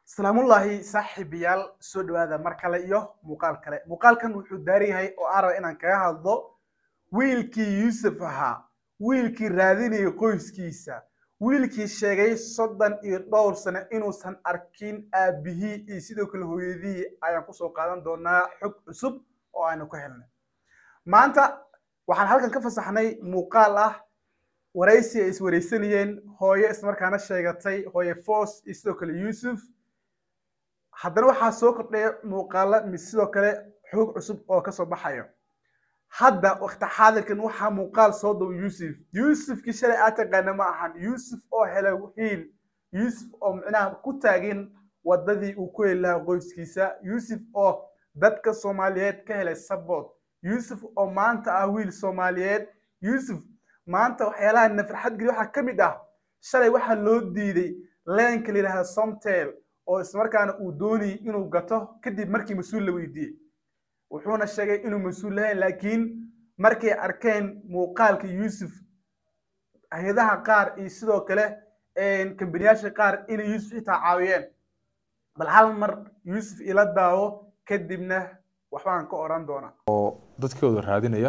salaamullaahi saaxiibayaal soo dhawaada mar kale iyo muuqaal kale muuqaalkan wuxuu daaran yahay oo aan raba inaan kaga hadlo wiilkii yuusuf ahaa wiilkii raadinayay qoyskiisa wiilkii sheegay soddon iyo dhowr sano inuusan arkin aabihii iyo sidoo kale hooyadihii ayaan kusoo qaadan doonaa xog cusub oo aanu ku helnay maanta waxaan halkan ka fasaxnay muuqaal ah waraysi ay iswaraysanayeen hooyo ismarkaana sheegatay hooye foos iyo sidoo kale yuusuf haddana waxaa soo kordhaya muuqaalo mis sidoo kale xoog cusub oo kasoo baxayo hadda wakti xaadirkan waxaa muuqaal soo dow yuusuf yuusufkii shalay aad taqaana ma ahan yuusuf oo helay hiil yuusuf oo micnaha ku taagin wadadii uu ku heli lahaa qoyskiisa yuusuf oo dadka soomaaliyeed ka helay sabot yuusuf oo maanta ah wiil soomaaliyeed yuusuf maanta waxyaalaha na farxad geli waxaa ka mid ah shalay waxaa loo diiday leenka la yidhahda somtel oo ismarkaana uu doonayay inuu gato kadib markii mas-uul la weydiiyey wuxuuna sheegay inuu mas-uul lahayn laakiin markay arkeen muuqaalka yuusuf hay-adaha qaar iyo sidoo kale kambaniyaasha qaar inay yuusuf xitaa caawiyeen bal hal mar yuusuf ila daawo kadibna waxbaan ka oran doonaa oo dadkooda raadinaya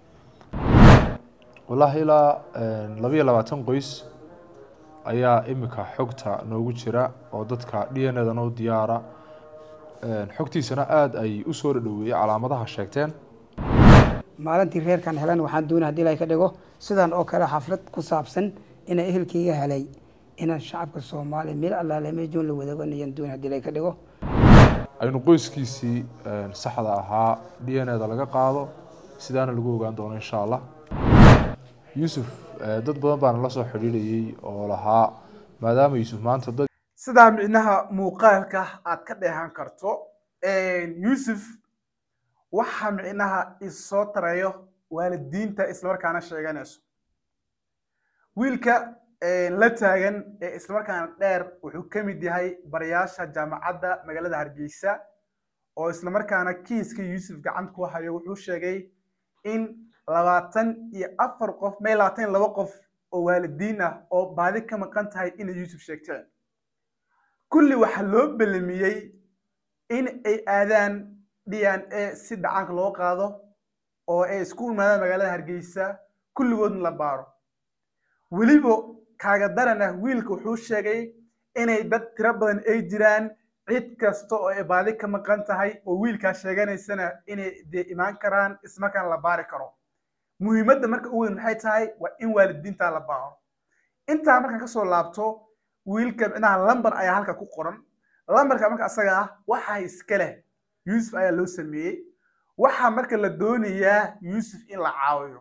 wallaahi ilaa labayo labaatan qoys ayaa imika xogta noogu jira oo dadka d n edana u diyaara xogtiisana aada ay u soo dhadhoweeyey calaamadaha sheegteen maalintii reerkan helan waxaan doonay hadii ilahay ka dhigo sidan oo kale xaflad ku saabsan inaan ehelkayga helay inaan shacabka soomaaliya meel allaale meejoon la wadaaganayaan doonay hadii ilahay ka dhigo aynu qoyskiisii saxda ahaa d n eda laga qaado sidaana lagu ogaan doono insha allah yuusuf dad badan baana la soo xidhiidhayey oo lahaa maadaama yuusuf maanta dad sidaa micnaha muuqaalka aad ka dheehan karto yuusuf waxa micnaha isoo tarayo waalidiinta islamarkaana sheeganayso wiilka la taagan ee islamarkaana dheer wuxuu ka mid yahay barayaasha jaamacadda magaalada hargeysa oo islamarkaana kiiska yuusuf gacanta ku hayo wuxuu sheegay in labaatan iyo afar qof may labaatan iyo laba qof oo waalidiin ah oo baadi ka maqan tahay inay yuusuf sheegteen kulli waxaa loo belamiyey in ay aadaan d n a si dhacaanka loo qaado oo ay isku imaadaan magaalada hargeysa kulligoodna la baaro weliba kaaga daran ah wiilka wuxuu sheegay inay dad tiro badan ay jiraan cid kasta oo ay baadi ka maqan tahay oo wiilkaa sheeganaysana inay dee imaan karaan ismarkaana la baari karo muhiimadda marka u weyn maxay tahay waa in waalidiinta la baaro intaa markaan kasoo laabto wiilka micnaha lamber ayaa halka ku qoran lamberka marka asaga ah waxaa iska leh yuusuf ayaa loo sameeyey waxaa marka la doonayaa yuusuf in la caawiyo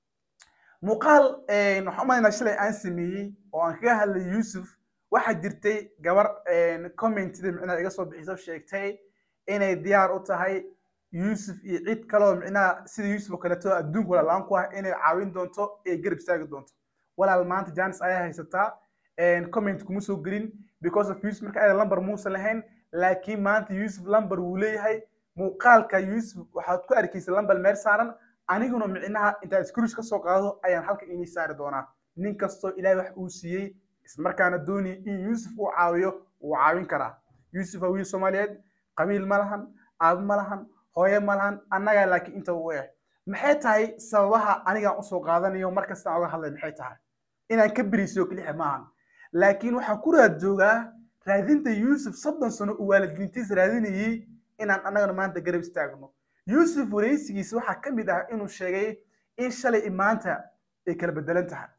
muuqaal waxaan umaynaa shalay aan sameeyey oo aan kaga hadlay yuusuf waxaa jirtay gabar commentida micnaha iga soo bixiso sheegtay inay diyaar u tahay yuusuf iyo cid kaloo micnaha sida yuusuf oo kaleeto adduunka walaalaan ku ah inay caawin doonto ee garab istaagi doonto walaal maanta janis ayaa haysataa comment kuma soo gelin because of yuusuf marka ayada lamber muusan lahayn laakiin maanta yuusuf lamber wuu leeyahay muuqaalka yuusuf waxaad ku arkaysa lamber meel saaran aniguna micnaha intaan scrush ka soo qaado ayaan halka inii saari doonaa nin kastoo ilaahay wax uu siiyey ismarkaana doonaya in yuusuf uu caawiyo wuu caawin karaa yuusuf waa wiil soomaaliyeed qabiil ma lahan aabo ma lahan hooye ma lahan annagaa laakiin inta u eh maxay tahay sababaha anigaan usoo qaadanayo markastaan oga hadlay maxay tahay inaan ka beriisiyo kelixa maahan laakiin waxaan ku raad joogaa raadinta yuusuf soddon sano uu waalidiintiis raadinayey inaan annagana maanta garab istaagno yuusuf waraysigiisa waxaa ka mid ah inuu sheegay in shalay i maanta ay kala bedelan tahay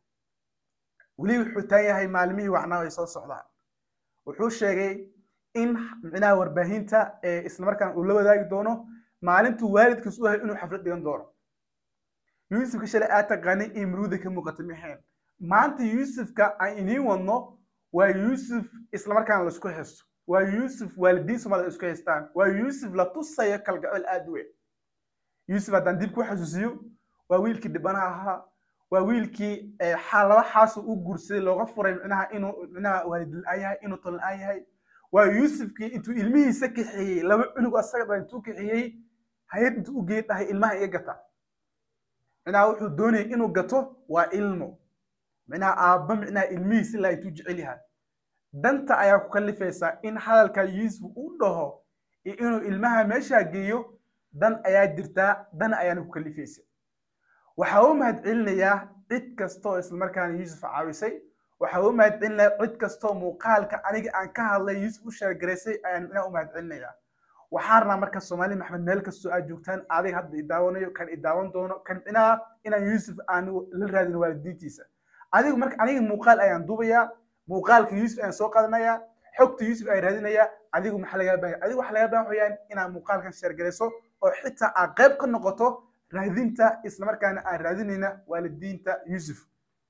weli wuxuu taan yahay maalmihii wacnaa ay soo socdaan wuxuu sheegay in micnaha warbaahinta ee islamarkaan uu la wadaagi doono maalintuu waalidkiis u yahay inuu xaflad dhigan doono yuusufka shalay aad taqaanay in muruuda ka muuqata maxeen maanta yuusufka aan iniin wadno waa yuusuf islamarkaana laisku haysto waa yuusuf waalidiin soomaalida isku haystaan waa yuusuf la tusayo kalgacel aada u weyn yuusuf haddaan dib ku xasuusiyo waa wiilkii dhibanaha ahaa waa wiilkii laba xaasu u guursaday looga furay micnaha inuu micnaha waalid la-aan yahay inuu tol la-aan yahay waa yuusufkii intuu ilmihiisa kaxeeyey laba cunug asaga dhan intuu kaxeeyey hay-ad intuu u geey dhahay ilmaha iga gata micnaha wuxuu doonayay inuu gato waa ilmo micnaha aabba micnaha ilmihiisa ilaa intuu jecel yahay danta ayaa ku kalifaysa in hadalka yuusuf uu dhaho iyo inuu ilmaha meeshaa geeyo dan ayaa jirtaa dan ayaana ku kalifaysa waxaa u mahadcelinayaa cid kastoo islamarkaana yuusuf caawisay waxaa u mahadcelinayaa cid kastoo muuqaalka aniga aan ka hadlay yuusuf u sheergaraysay ayaan inaa u mahadcelinayaa waxaan rabaa marka soomaali maxmed meel kastoo aad joogtaan adiga hadda idaawanayo kan idaawan doono kan inaa inaan yuusuf aan la raadin waalidiintiisa adigu marka aniga muuqaal ayaan duubayaa muuqaalka yuusuf ayaan soo qaadanayaa xogta yuusuf ayaan raadinayaa adigu maxaa lagaa baahan adigu waxaa lagaa baahan wayaan inaad muuqaalkan sheergarayso oo xitaa aad qayb ka noqoto raadinta islamarkaana aan raadinayna waalidiinta yuusuf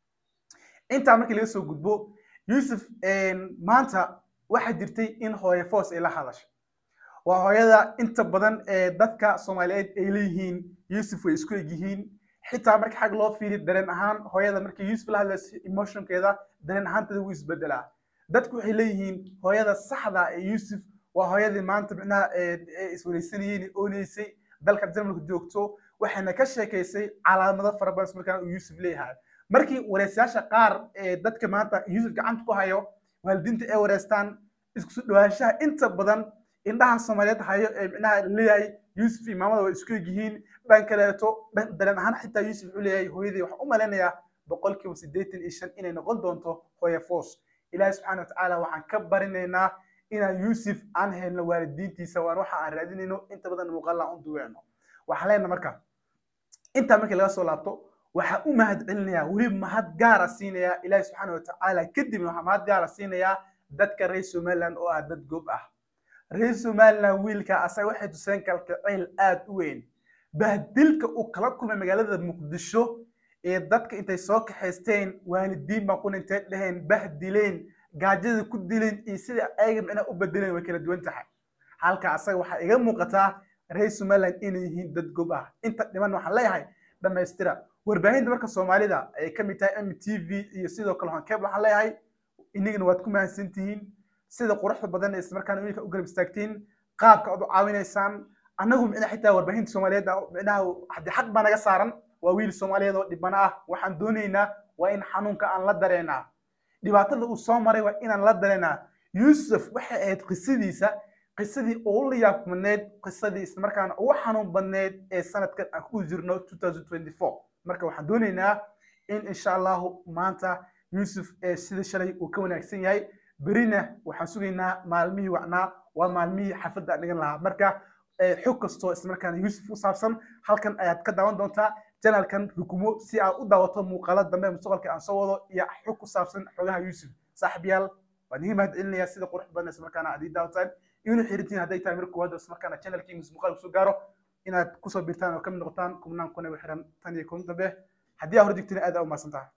intaa markii laga soo gudbo yuusuf maanta waxaa jirtay in hooye foos ay la hadashay waa hooyada inta badan ee dadka soomaaliyeed ay leeyihiin yuusuf way isku egyihiin xitaa marka xag loo fiiriyo dareen ahaan hooyada markii yuusuf la hadlayso emotionkeeda dareen ahaanteeda wuu isbedelaa dadku waxay leeyihiin hooyada saxda ee yuusuf waa hooyadii maanta micnaha iswareysanayeen ooneysay dalka jarmalka joogto waxayna ka sheekaysay calaamado fara badan markaan uu yuusuf leeyahay markii wareysayaasha qaar ee dadka maanta yuusuf gacanta ku hayo waalidiinta ay wareystaan isku dhawaanshaha inta badan indhaha soomaaliyeed hayo ee micnaha leeyahay yuusuf iyo maamada way isku egyihiin dhan kaleeto dareen ahaan xitaa yuusuf wuxuu leeyahay hooyadii waxaan u malaynayaa boqolkiiba siddeetan iyo shan inay noqon doonto hooye foos ilaahi subxaana watacaala waxaan ka barinaynaa inaan yuusuf aan helno waalidiintiisa waan waxa aan raadinayno inta badan muuqaal aan u duweeno waxaan leenaha marka intaa markii laga soo laabto waxaa u mahad celinayaa weli mahad gaara siinayaa ilaahi subxaana watacaala kadibna waxaa mahad gaara siinayaa dadka reer somaliland oo ah dad goob ah reer somaliland wiilka asaga waxay tuseen kalkacayl aad u weyn bahdilka uu kala kulmay magaalada muqdisho ee dadka intay soo kaxaysteen waalidiin baan kuna intay dheheen bahdileen gaajada ku dileen iyo sida ayaga micnaha u bedeleen way kala duwan tahay halka asaga waxaa iga muuqataa reer somaliland inay yihiin dad gob ah inta dhiman waxaan leeyahay dhammaystira warbaahinta marka soomaalida ay ka mid tahay m t v iyo sidoo kale honkeeb waxaan leeyahay inagana waad ku mahadsan tihiin sida quruxda badan ee islamarkaana wiilka u garab istaagtiin qaabka aad u caawinaysaan annagu micnaha xitaa warbaahinta soomaaliyeed micnaha haddii xaq baa naga saaran waa wiil soomaaliyeed oo dhibana ah waxaan doonaynaa waa in xanuunka aan la dareenaa dhibaatada uu soo maray waa inaan la dareenaa yuusuf waxay ahayd qisadiisa qisadii ugu layaab badneed qisadii islamarkaana ugu xanuun badneed ee sanadkan aan ku jirno 2024 marka waxaan doonaynaa in insha allahu maanta yuusuf ee sida shalay uu ka wanaagsan yahay berina waxaan sugaynaa maalmihii wacnaa waa maalmihii xafadda dhigan lahaa marka xog kastoo islamarkaana yuusuf u saabsan halkan ayaad ka daawan doontaa janalkan rukumo si aad u daawato muuqaalo dambe mustaqbalka aan soo wado iyo xog ku saabsan xogaha yuusuf saaxiibyaal waan idiin mahad celinayaa sida qurux badan islamarkaana aad ii daawataan inuu xirintiin hadday tahay marka koowaad islamarkaana channelkiingus muuqaal kusoo gaaro inaad kusoo birtaan oo ka mid noqotaan kumnaan kuna xiran tan iyo kun dambe haddii aa hor digtina aad aa u mahadsan tahay